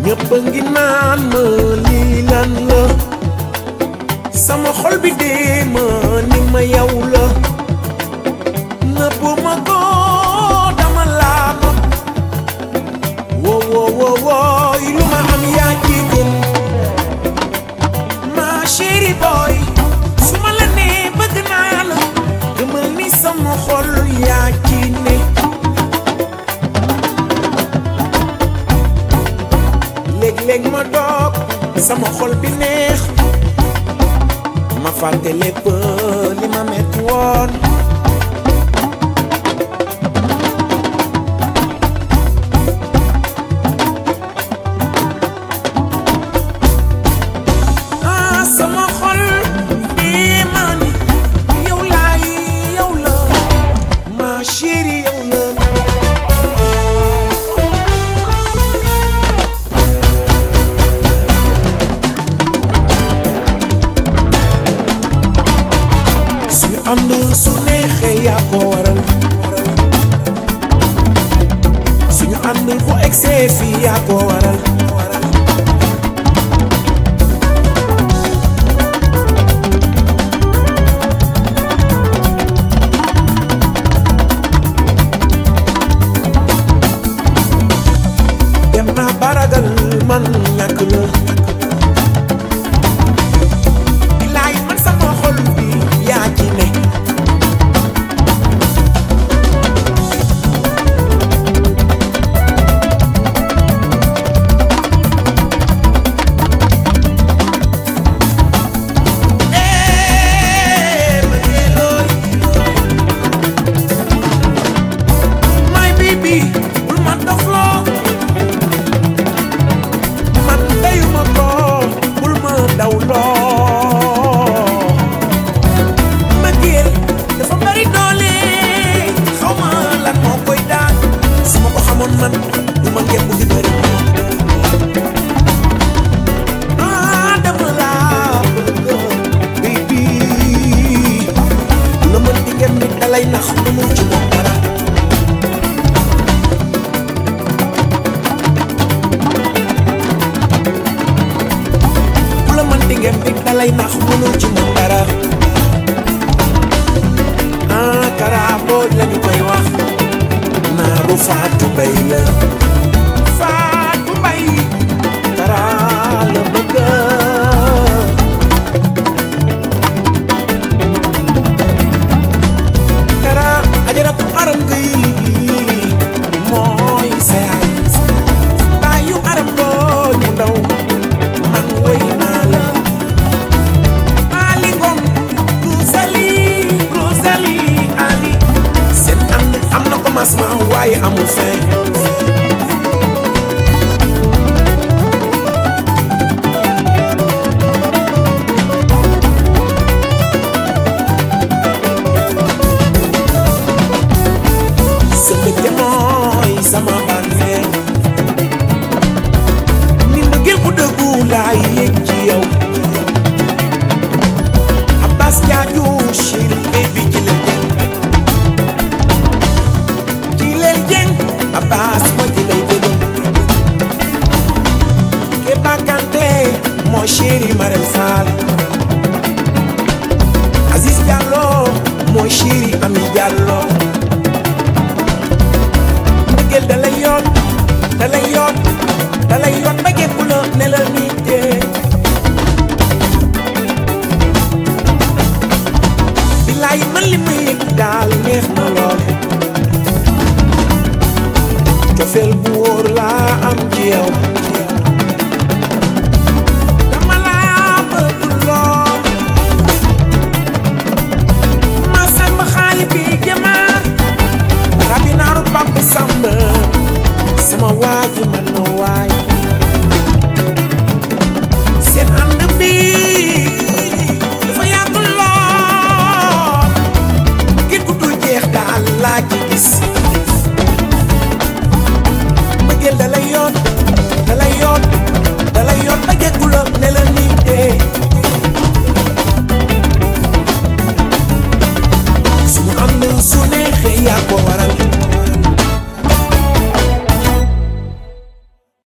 ñëpp a ngi naan ma lii lan la sama xol bi dee ma ni ma yow la nëbb ma ko dama laa nopp woo woo woo woo lu ma am yaa ci gën ma chéri boy su ma la nee bëgg naa la gëmal ni sama xol yaa ci ne léeg-léeg ma doog sama xol bi neex ma fàtte lépp li ma metti woon ah sama xol bi ma ni yow laay yow la ma chérie yow la suñu ànd su neexee yaa ko waral suñu ànd bu egsee fii yaa ko waral dem naa baragal man ñàkk la bilaay man sama xol bi yaa ci ne Eh, bëggeelooy. My baby, bul ma dofloo. man dayuma ko bul ma dawloo mbëggeel dafa bari doole xaw ma lan moo koy daan su ma ko xamoon man du ma ngepp di bëri ah dama laa bëgg baby la mën di ngem nit dalay nax lu mu ci moom dara ku la mën di ngem nit dalay nax mënul ci moom dara ah kara booj la ñu koy wax naaru faatu bay la faatu bay kara la bëgg kara ajaratu aram gay mooy sayaay baayu aram booj mu ndaw man woy naa la Ali Ngom Rosalie Rosalie Ali seen ànd am na commencement waaye amul fin sa bëgg mooy sama bànneex ni mbëggeel bu dëggu laay yëg ci yow Abbas Jaaju chéri baby Jilel Jeng Jilel Jeng Abbas ma jilay dëgg Keba Kanté moo chéri Marème Fall Aziz Diallo moo chéri Ami Diallo mbëggeel da lay yoot da lay yoot da lay yoot ba gépp la ne la nii dee bilaay man li may yëg daal neex na lool cofeel bu wóor laa am ci yow dama laa bëgg lool ma sàmb xaali bi jëmaar rabi naaru papa sàmb sama waaji man na waay seen ànd bi dafa yàgg lool ngir ku dul jeex daal laa ci gis mbëggeel da lay yoon da lay yoon da lay yoon ba geggu la ne la nii dee suñu ànd su neexee yaa ko